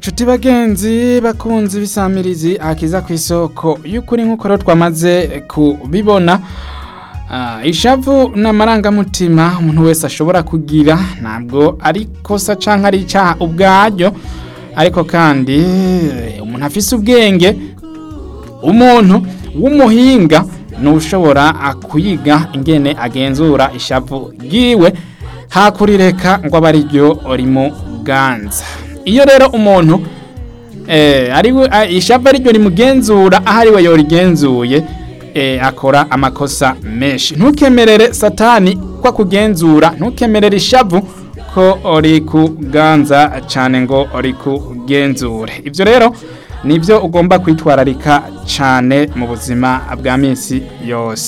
Nshuti bagenzi bakunzi bisamirizi akiza ku isoko y'ukuri nk'uko rero twamaze kubibona Ah, ishavu n'amarangamutima umuntu wese ashobora kugira ntabwo ari kosa canke ari icaha ubwaryo ariko kandi eh, umuntu afise ubwenge umuntu w'umuhinga nushobora kuyiga ingene agenzura ishavu ryiwe hakurireka ngo abe ariryo rimuganza iyo rero umuntu eh, ari we- ah, ishavu ariryo rimugenzura aho ari we yorigenzuye eh, akora amakosa menshi ntukemerere satani ko akugenzura ntukemerere ishavu ko rikuganza cyane ngo rikugenzure ibyo rero nibyo ugomba kwitwararika cyane mu buzima bwa minsi yose